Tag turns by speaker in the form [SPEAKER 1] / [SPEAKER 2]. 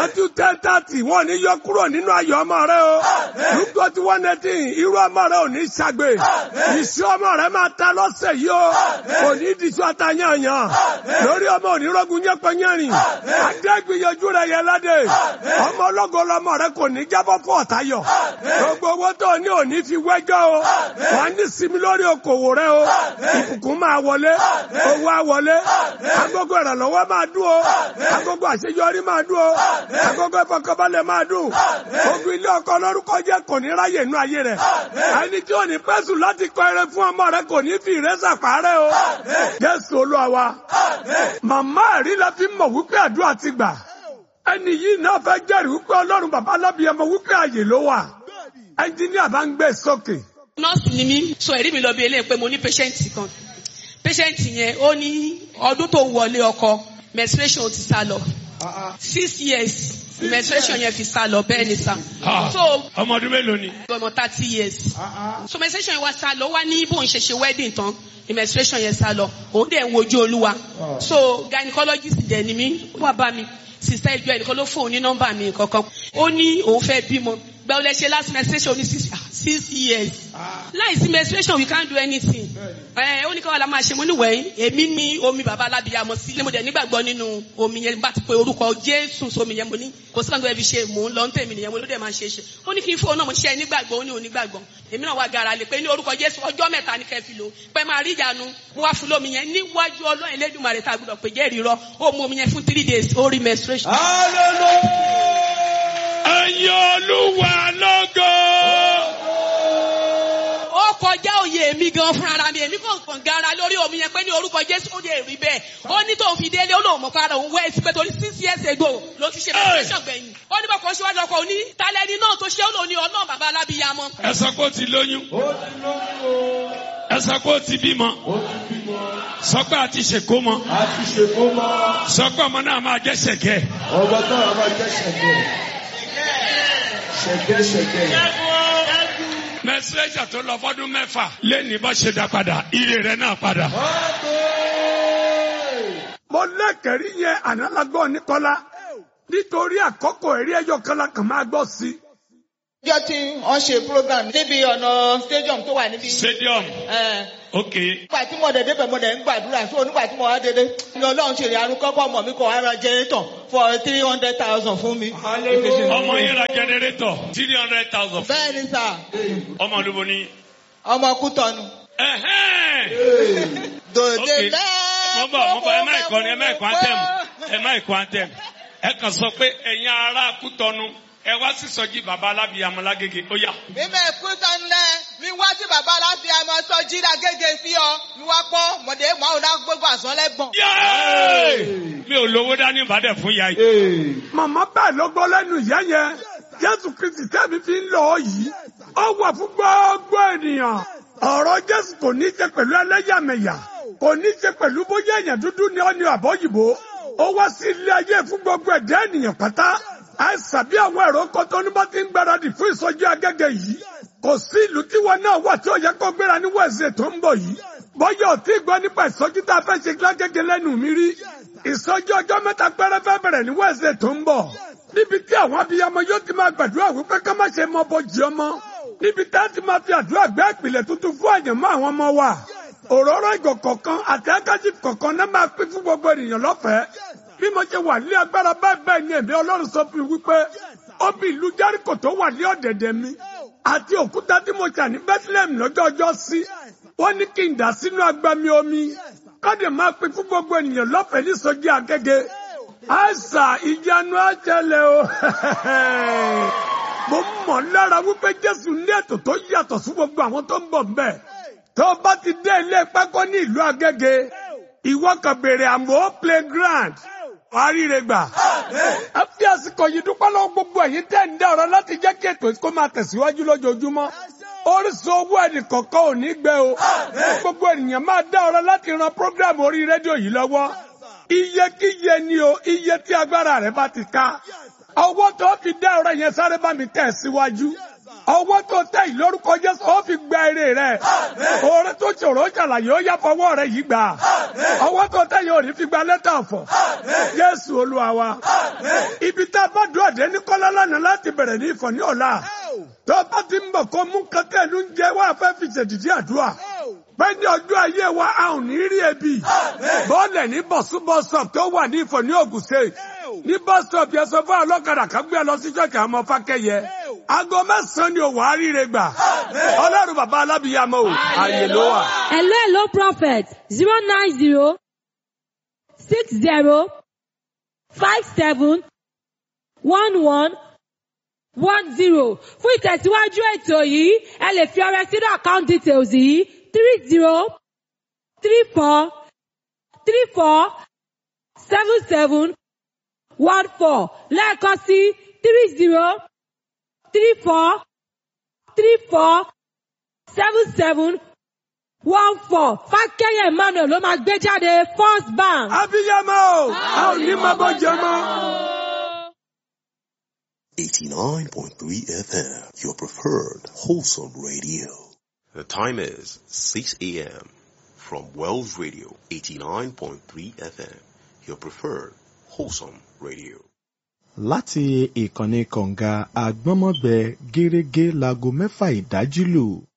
[SPEAKER 1] Matthew ten thirty wọ́n ní yọ kúrò nínú ayọ̀ ọmọ rẹ o. Luke twenty one eighteen irú ọmọ rẹ ò ní ṣàgbé. Ìṣú ọmọ rẹ máa ta lọ́sẹ̀ yìí o. Kò ní diṣu àtàyànyàn. Lórí ọmọ onírọ́gùn yẹ́pẹ́yẹ́rìn. Adé gbìyànjú rẹ̀ yẹ ládé. Ọmọ ọlọ́gọ lọmọ rẹ kò ní jábọ́ fún ọ̀tayọ̀. Gbogbo owó tó ní òní fi wẹ́jọ́ o. Wọ́n ní sinmi lórí okòwò rẹ o. Ìbùkún máa wọlé. Owó á wọlé. Agogo ìrànlọ́wọ́ máa dún o. Agogo àṣeyọrí máa dún o. Agogo ìfọkànbalẹ̀ máa dún. Ogun ilé ọkọ lórúkọ jẹ́ kò ní ráyè inú ayé rẹ̀. Ẹni tí ò ní pẹ́sù láti kọ eré fún ọmọ rẹ kò ní fi ìrẹsà pàárẹ̀ o. Jésù Olúwa wa. Màmá ẹ̀rí la fi mọ̀ wípé àdúrà ti gbà. Ẹni yìí náà fẹ́ jẹ́rìí wípé Ọlọ́run bàbá alábìyẹmọ wípé àyè ló wà. Ẹnjíníà bá ń gbé sókè.
[SPEAKER 2] nọ́ọ̀sì ni mí so ẹ̀rí mi lọ bí eléyìí pé mo ní patient kan patient yẹn ó ní ọdún tó wọlé ọkọ menstruation ti sá lọ six years menstruation yẹn fi sá lọ bẹ́ẹ̀ ni sá so
[SPEAKER 3] ọmọ ọdún mélòó ni.
[SPEAKER 2] ọmọ thirty years so menstruation yẹn wá sá lọ wá ní bóun ṣe ṣe wedding tán ni menstruation yẹn sá lọ òun dẹ̀ ń wojú olúwa so gynecologist dẹ̀ ni mí wá bá mi sista ìjọ ẹnìkan ló fóun ní nọ́mbà mi kankan ó ní òun fẹ́ bímọ gbẹ olè ṣe last menstruation ní six six years láìsí menstruation we can't do anything ẹ ó ní káwọn la máa ṣe mo ní wẹ̀yìn èmi ní omi bàbá alábìyàmọ sí mo dẹ̀ nígbàgbọ́ nínú omi yẹn bá ti pe orúkọ jésù sómi yẹn mo ní kò sí kankan fi ṣe mò ń lọ ń tèmi nìyẹn mo ló dẹ̀ máa ṣe é ṣe ó ní kí n fóun náà mo ṣe é nígbàgbọ́ ó ní onígbàgbọ́ èmi náà wá gara lè pé ní orúkọ jésù ọjọ́ mẹ́ta ní kẹ́ fi lò pé máa rí ìyanu mo wá fún lómi yẹn níwájú ọlọ́run elédùnmarè tá a gbọdọ̀ pé jẹ́rìí rọ ó mu omi yẹn fún three days ó rí menstruation.
[SPEAKER 3] ẹ̀yin olúwa lógo.
[SPEAKER 2] ó kọjá òye mi gan fúnra mi èmi kàn kàn gara lórí omi yẹn pé ní orúkọ jésù ó lè rí bẹ́ẹ̀ ó ní tóun fi délé ó lóun mọ̀ fara òun wẹ́ẹ̀sì pé torí six years ago ló ti ṣe menstruation gbẹ̀yìn ó ní bọ́kọ̀ síwájú ọkọ̀ òní talẹ́ni náà tó ṣe ó lòun ní ọlọ́run bàbá alábíyamọ.
[SPEAKER 3] ẹ sọ pé ó ti lóyún. ẹ sọ pé ó ti bímọ. sọ pé a ti ṣèkó mọ.
[SPEAKER 4] a ti ṣèkó mọ́
[SPEAKER 3] sọ pé ọmọ náà máa jẹ́ ṣẹ̀kẹ́.
[SPEAKER 4] ọgbọ́n tó wà máa jẹ́ ṣẹ̀gẹ̀ ṣẹ̀gẹ̀ ṣẹ̀gẹ̀.
[SPEAKER 3] mẹsẹ̀jà tó lọ fọdún mẹ́fà lẹ́ni bá ṣe dá padà ire rẹ̀ náà padà.
[SPEAKER 1] Mo lẹ́kẹ̀rí yẹn ànálágbọ́ Níkọ́lá nítorí àkókò ẹ̀rí ẹyọ kan la kàn máa gbọ́ sí.
[SPEAKER 5] Ọjọ́ tí wọ́n ṣe program níbi ọ̀nà stadium tó wà níbi.
[SPEAKER 3] stadium
[SPEAKER 5] Ẹ̀,
[SPEAKER 3] ok
[SPEAKER 5] Nígbà tí mo dẹ̀ débẹ̀ mo dẹ̀ ń gbàdúrà so nígbà tí mo wá dédé ní ọlọ́run ṣe ìyanu kọ́kọ́ ọmọ mi kọ̀ ara generator for three hundred thousand fún mi.
[SPEAKER 3] ọmọ yẹn ra generator three hundred thousand
[SPEAKER 5] Bẹ́ẹ̀ ni sà,
[SPEAKER 3] ọmọ olúbo ni.
[SPEAKER 5] ọmọ Kútọ́nu.
[SPEAKER 3] ẹhẹ́n.
[SPEAKER 5] Dòde
[SPEAKER 3] ok
[SPEAKER 5] bẹ́ẹ̀
[SPEAKER 3] mo bọ̀ mo bọ̀ ẹ má ìkọrin ẹ má ìkọ anthem ẹ má ìkọ anthem ẹ kàn sọ pé ẹ̀yin ará Kútọ́nù ẹ wá sí sọjí baba alábìyamọ lágége ó yá.
[SPEAKER 5] Mímẹ̀ Kútọ́nu lẹ̀ mi wá sí bàbá láti àmọ́ sọ jíra gẹ́gẹ́ fi ọ mi wá pọ́ mọ̀dé mọ́ ọ̀dà gbogbo àsán lẹ́gbọ̀n.
[SPEAKER 3] Yéé! mi ò lówó dání ìbàdàn fún ya yìí.
[SPEAKER 1] Màmá bẹ́ẹ̀ ló gbọ́ lẹ́nu ìyá yẹn. Jésù Kristi tẹ́mi fi ń lọ ọ yìí. Ó wà fún gbogbo ènìyàn. Ọ̀rọ̀ Jésù kò ní í ṣe pẹ̀lú ẹlẹ́yàmẹ̀yà. Kò ní í ṣe pẹ̀lú bóyá èèyàn dúdú ni ọ́ ni àbọ̀yìnbó. Ó wá sí ilé ayé fún gbogbo ẹ̀dá ènìyàn pátá. Àìsàn bí àwọn èrò kan tó ní bá ti ń gbáradì fún ìsọjí agẹ́gẹ́ yìí. Kò sí ìlú tí wọn náà wà tí ó yẹ kó gbéra ní wẹ̀sẹ̀ tó ń bọ̀ yìí. Bọ́yọ̀ ò tí ì gbọ́ nípa ìsọjí tá a fẹ́ ṣe lágẹ́gẹ́ lẹ́nu mi rí. Ìsọjí ọjọ́ mẹ́ta péré fẹ́ bẹ̀rẹ̀ ní wẹ̀sẹ̀ tó ń bọ̀. Níbi tí àwọn abiyamọ yóò ti máa gbàdúrà wípé ká má ṣe mọ bójì ọmọ. Níbi tá a ti máa fi àdúrà gbé ìpìlẹ̀ tuntun fún àyànmọ́ àwọn ọmọ wa. Òróró ìgò kọ̀ọ̀kan àti ákájì kọ̀ọ̀kan náà máa pín fún gbogbo ènìyàn lọ́fẹ̀ẹ́. Bí mo ṣe wà ní agbára báyìí bẹ́ẹ̀ ni ẹ̀mí Ọlọ́run sọ fún mi wípé ó bí ìlú Járíkò tó wà ní ọ̀dẹ̀dẹ̀ mi àti òkúta tí mo ṣà ní Bethlehem lọ́jọ́ ọjọ́ sí. Wọ́n ní kí n dà sínú agbami omi. Kọ́dẹ̀ máa pín fún gbogbo ènìyàn lọ́fẹ̀ẹ́ ní sọ́jí agége. Àìsà ìyanu àjẹlẹ̀ o. Mo mọ̀ lára wípé Jésù ní ètò tó yàtọ̀ sí gbogbo àwọn tó ń bọ̀ mbẹ̀. Tó o bá ti dé ilé pákó ní ìlú Agége, ìwọ kan bèrè àmọ́ playground. Wàá ríre gbà. Ẹ fi àsìkò yìí dúpẹ́ lọ́wọ́ gbogbo ẹ̀yin tẹ́ ń dá ọ̀rọ̀ láti jẹ́ kí ètò kó máa tẹ̀síwájú lójoojúmọ́. Orísun owó ẹnì kọ̀ọ̀kan ò ní gbẹ o. Gbogbo ènìyàn máa dá ọ̀rọ̀ láti ran program orí rédíò yìí lọ́wọ́. iyekíye ni o iye tí agbára rẹ bá ti ká ọwọ́ tó fi dá ọ̀rọ̀ yẹn sáré bá mi tẹ̀ síwájú ọwọ́ tó tẹ̀ yìí lórúkọ Jésù ó fi gba èrè rẹ oore tó ṣòro ṣàlàyé ó yá fọwọ́ rẹ yìí gbà ọwọ́ tó tẹ̀ yìí ò ní fi gba lẹ́tà ọ̀fọ̀ Jésù Olúwa wa ibi tá a bá dùn àdé ní kọ́lá lánàá láti bẹ̀rẹ̀ ní ìfọ̀ ní ọ̀la tó bá ti ń bọ̀ kó mú kankan ló ń jẹ wá fẹ́ fi ṣèdìdí àdúrà bẹ́ẹ̀ ni ọjọ́ ayé wa a ò ní rí ebi bọ́ọ̀lẹ̀ ní bọ̀súbọ̀sọ̀p tó wà ní ìfọ̀ ní Ògùn State ní bọ́sọ̀p yẹn sọ fún ọlọ́kadà kan gbé lọ sí ṣọ́ọ̀kì àmọ́ fákẹ́yẹ aago mẹ́sàn-án ni òwò àríire gbà ọlọ́run bàbá alábìyàmọ́ o àyè ló wà.
[SPEAKER 6] Hello, hello, prophet. Zero nine zero six zero five seven one one one zero. Fún ìtẹ̀síwájú ètò yìí, ẹ lè fi ọrẹ sínú account details yìí three zero three four three four seven seven one four lẹ́ẹ̀kan sí three zero three four three four seven seven one four fákẹ́yẹ̀ emmanuel ló máa gbé jáde first bank.
[SPEAKER 1] abiyamọ o a ò ní máa bọ́ jẹ mọ́.
[SPEAKER 7] 89.3 FM, your preferred wholesome radio. The time is 6 a.m. from Wells Radio, 89.3 FM, your preferred wholesome radio.
[SPEAKER 8] láti ìkànnì kọ̀ǹga àgbọ́nmọ́gbẹ gẹ́rẹ́gẹ́ láago mẹ́fà ìdájí lù